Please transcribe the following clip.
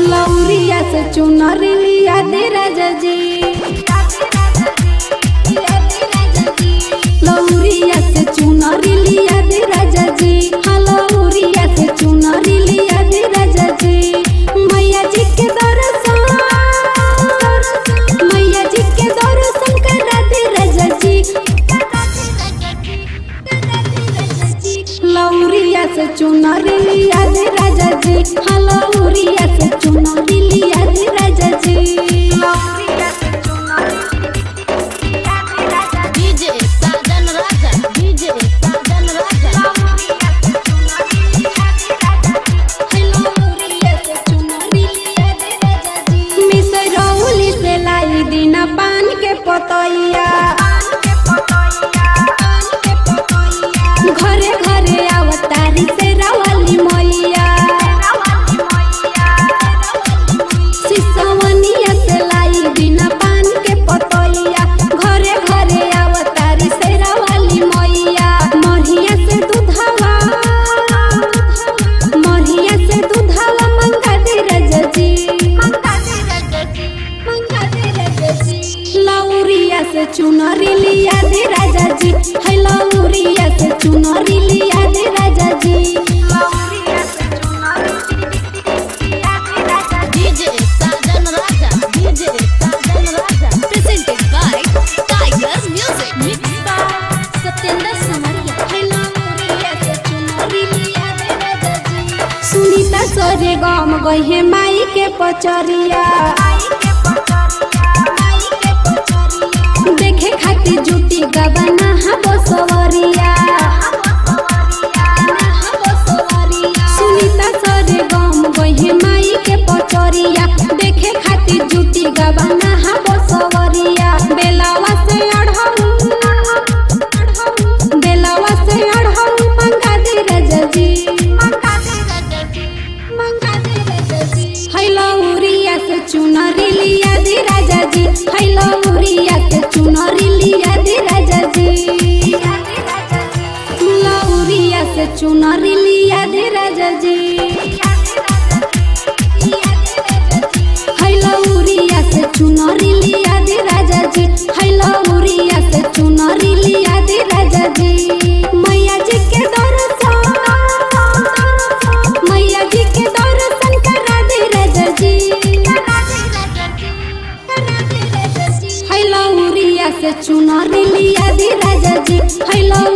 लौरिया से चुनर लिया दे राजा जी लौरिया से चुनर लिया दे राजा जी हाँ लौरिया से चुनर लिया दे राजा जी मैया जी के दर्शन मैया जी के दर्शन करा दे राजा जी लौरिया से चुनर लिया दे राजा जी हाँ लौरिया से चुनर लिया दे राजा जी लौरिया से चुनर डीजे साजन राजा डीजे साजन राजा मिसरौली से लाई दीना पान के पतैया घरे घरे अवतारी से रवाली मैया सिसवनिया से लाई दीना पान के पतैया घरे घरे अवतारी से रवाली मैया मढ़िया से दूधवा मढ़िया से दूधवा मंगा दे राजा जी लौरिया से चुनरी लिया दे राजा जी है लौरिया से चुनरी लिया दे राजा जी DJ Sajan Raja DJ Sajan Raja presented by Tiger Music mix by Satyendra Samaria है लौरिया से चुनरी लिया दे राजा जी सुनीता सरे गम गहे माई के पचरिया देखे खातिर जुटी गबना हा बसवरिया सुनीता सरे गम गहे माई के पचरिया देखे खातिर जुटी गबना हा बसवरिया बेलावा से अढ़ऊ बेलावा से अढ़ऊ मंगा दे राजा जी है लौरिया से चुनरी लिया दे राजा जी है लौरिया से चुनरी लिया दे राजा जी लौरिया से चुनरी लिया दे राजा जी है लौरिया से चुनरी लिया दे राजा जी है लौरिया से चुनरी लिया दे राजा जी मैया जी के दर्शन मैया जी के दर्शन करा दे राजा जी है लौरिया से चुनरी लिया दे राजा जी है लौ